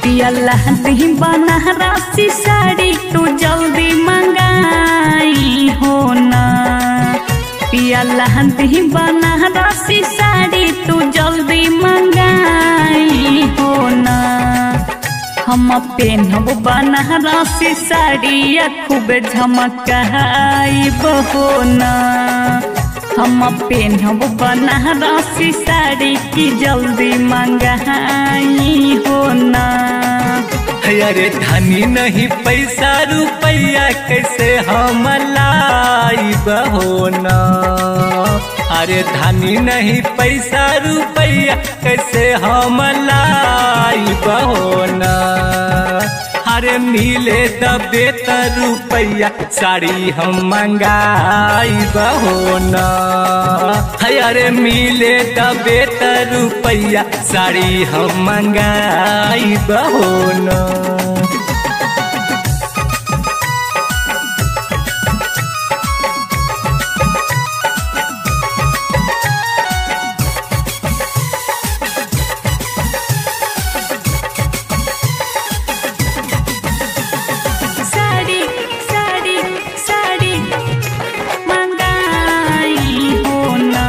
पियला दी बनारसी साड़ी तू जल्दी मंगाई हो ना पियला दी बनारसी साड़ी तू जल्दी मंगाई हो ना हम पेनब बनारसी साड़ी खूब झमकाई हो ना हम पेनब बनारसी साड़ी की जल्दी मंगाई हो ना अरे धनी नहीं पैसा रुपया कैसे हम लाइब हो ना अरे धनी नहीं पैसा रुपया कैसे हम लाइब हो ना अरे मिले दबे त रुपया साड़ी हम मंगाइब हो ना अरे मिले दबे त रुपया साड़ी हम मंगाइब हो ना साड़ी साड़ी साड़ी मंगाई हो ना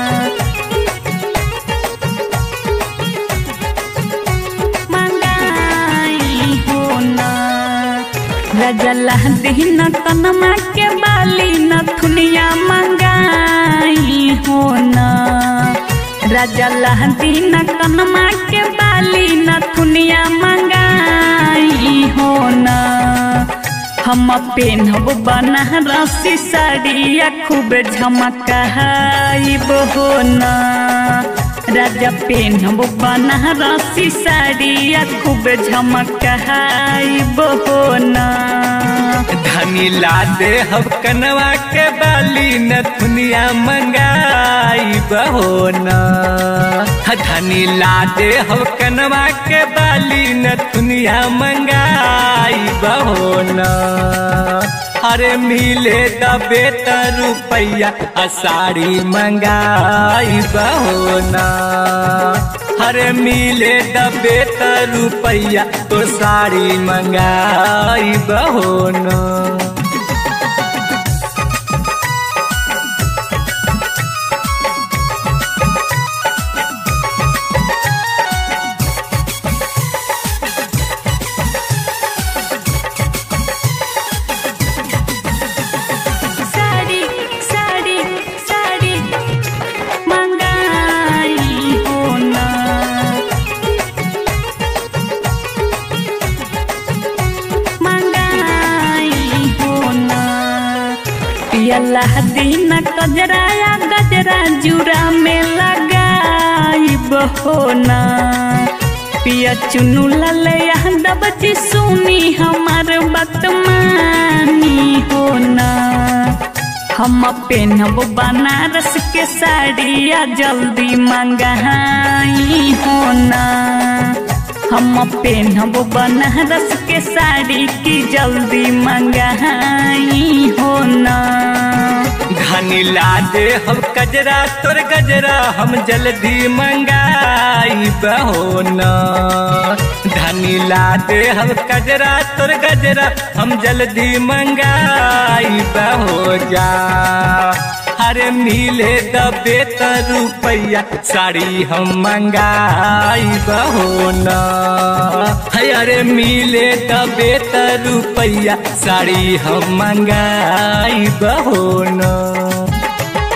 मंगाई हो ना रजला दिन कनमा के बाली नथुनिया मंगाई हो ना रजला दिन कनमा के बाली नथुनिया मंगाई हो ना हम पेनब बनारसी साड़िया खूब झमकाइब हो ना राजा पेनब बनारसी साड़िया खूब झमकाइब हो ना धनी ला दे हम कनवा के बाली नथुनिया मंगाई बहो ना धनी ला दे हम कनवा के बाली नथुनिया मंगाई बहो ना अरे मिले दबे त रुपया आ साड़ी मंगाई बहो ना अरे मिले दबे त रुपया तो साड़ी मंगाई बहो ना साड़ी साड़ी साड़ी मंगाई हो ना मंगाई हो ना पियला दिन कजराया गजरा जुरा में लगाई हो ना पिया चुनु ललया दबची सुनी हमार बतमानी हो ना हम पेनब बनारस के साड़िया जल्दी मंगाई हो ना हम पेनब बनारस के साड़ी की जल्दी मंगाई हो ना धनी ला दे हम कजरा तोर गजरा हम जल्दी मंगाई बहो ना धनी ला दे हम कजरा तोर गजरा हम जल्दी मंगाई बहो जा अरे मिले दबे त रुपया साड़ी हम मंगाई बहो ना अरे मिले दबे त रुपया साड़ी हम मंगाई बहो ना